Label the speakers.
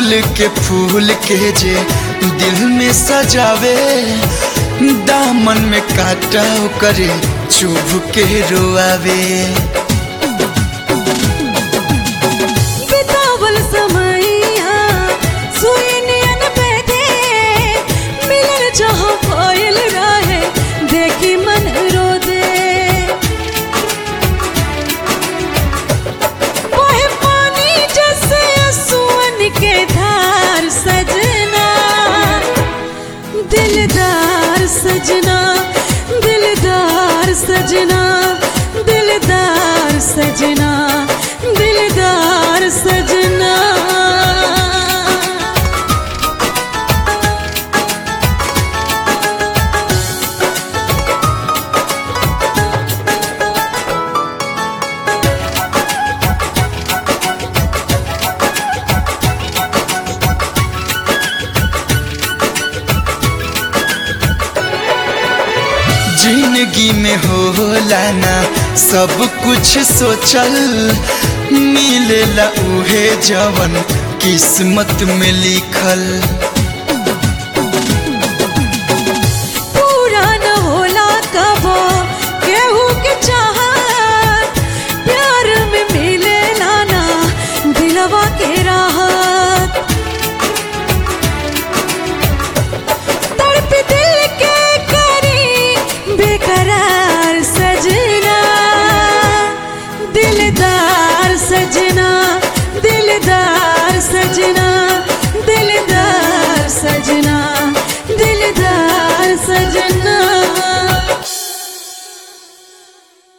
Speaker 1: अड़हुल के फूल के जे दिल में सजावे दामन में काटा करे चुभ के रोआवे
Speaker 2: बितावल समैया सुई नियन बैठे मिलन जहाँ कोयल रहे देखी मन रो दे ओहे पानी जैसे सुअन के धार सजना दिलदार सजना दिलदार सजना दिलदार सजना दिलदार सजना
Speaker 1: जिंदगी में होला ना सब कुछ सोचल मिलेला उहे जवन किस्मत में लिखल